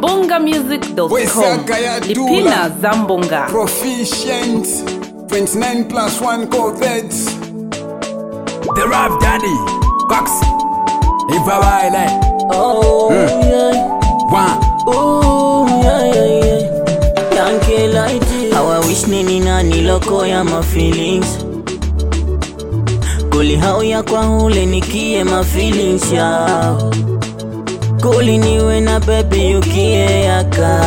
mbongamusic.com Wesaka ya lipina za mbonga Proficient 29 plus 1 Corvettes The Rap Daddy Cox Ivawaile Oh, yeah. One Oh, yeah, yeah, yeah. Yankee light. How I wish nini na niloko ya my feelings Kuli hao ya kwa hule nikie my feelings yao Kuli niwe na baby yukie yaka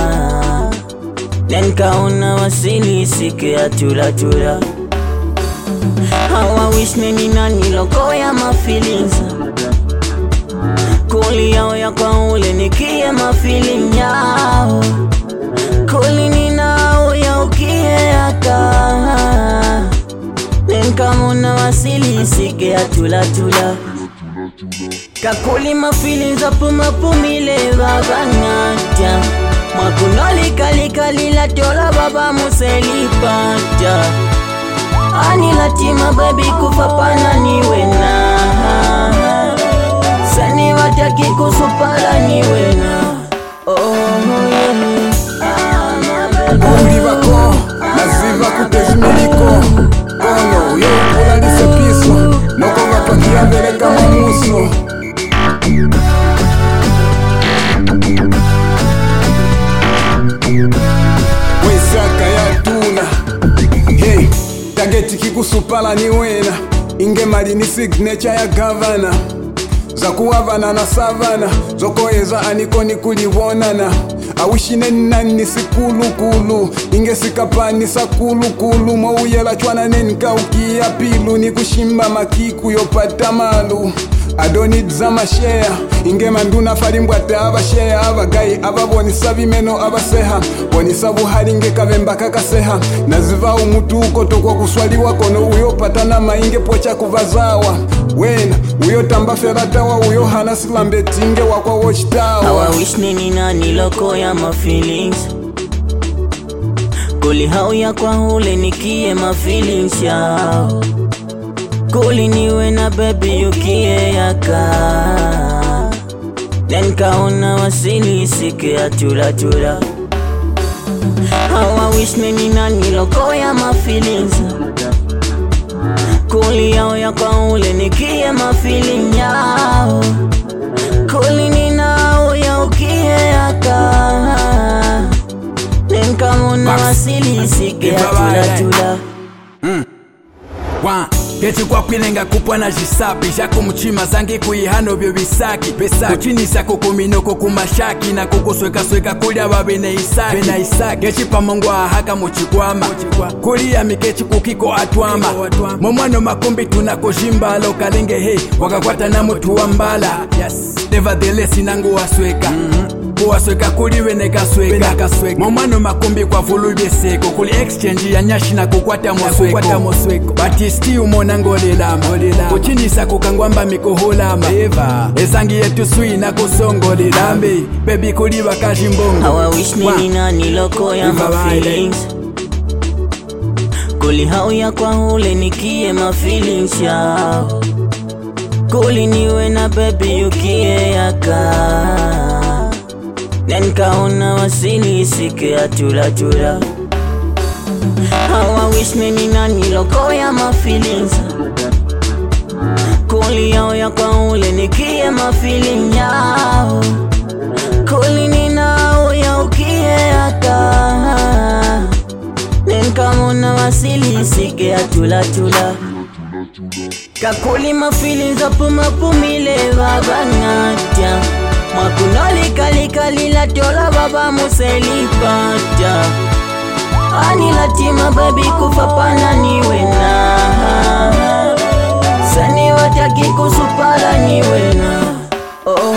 Nenkaona wasili sike ya chura chura How I wish nini na niloko ya my feelings Kuli yao ya kwa ule nikie mafili yao Kuli ninao ya ukie aka Nenkamuna wasili sike ya tula tula Kakuli mafili za puma pumile babanatya Mwakunoli kalikalila tola baba muselipata Ani latima baby kufa pana niwe na Sani wataki kusupala niwe na Oh yeah Uli bako naziva kutezimiliko Kono uyo kulalise piso Noko gatwakia mbele kama muso Wesaka ya tuna Hey, tageti kikusupala ni wena Ingemali ni signature ya gavana zakuwavana na savana zokoyeza anikoni kuliwonana awishineni nani sikulukulu ingesikapani sakulukulu mouyela chwana nenikaukia pilu nikushimba makiku yopata malu adonid za masheya ingemanduna falimbwata abasheya abagayi ababonisa bimeno abaseha bonisa buhali ngekavemba kakaseha naziva umutuko tokwa kuswaliwa kono uyopata na mainge pocha kuvazawa wena uyotamba feratawa uyo hana silambetinge wakwa How wochitawa I wish nini na niloko ya my feelings Kuli hao ya kwa hule nikie my feelings yao Kuli niwe na baby yukie yaka Nenkaona wasili sike ya chura chura How I wish nini na niloko ya my feelings Kuli yao ya kwa ule nikie my feeling yao Kuli ninao ya ukie aka Nenkamuna wasili sike ya tula tula One Geti kwa kwilenga kupwa na jisapi Jako mchima zangi kuihano byo bisaki Besaki Kuchinisa kukuminoko kumashaki Na kukusweka sweka kulya babene isaki Bena isaki Gechi pamongwa ahaka muchikwama Kulia mikechi kukiko atwama Momwano makumbi tunako jimbalo Kalenge he Wakakwata na mutu wa mbala Yes Nevertheless inangu wasweka kuwasweka kuli wenekasweka momwano makumbi kwa vulu byeseko kuli exchange ya nyashi na kukwata mosweko batisti umona ngolelama kuchinisa kukangwamba mikoholama ezangi yetu swi na kusongolelambe bebi kuli bakajimbongo How I wish nini na niloko ya my Ivawaile. feelings Kuli hao ya kwa hule nikie my feelings yao Kuli niwe na baby yukie yaka Nenkaona wasili sike ya chura chura How I wish nini na niloko ya my feelings Kuli yao ya kwa ule nikie my feeling yao Kuli ninao ya ukie aka Nenkamuna wasili sike ya tula tula Kakuli mafili za puma pumile babanatya Mwakunoli kalikalila tola baba muselipata Ani latima baby kufa pana niwe na Sani wataki kusupala niwe na Oh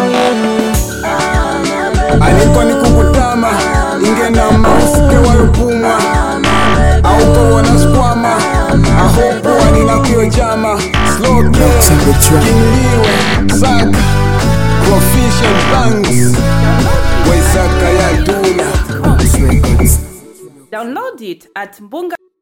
yeah aliko ni kukutama ingenamba usike wayopumwa aukowona skwama ahopowa ninakuyojama sloke kingliwe saka proficient banks waisaka ya tuna download it at mbonga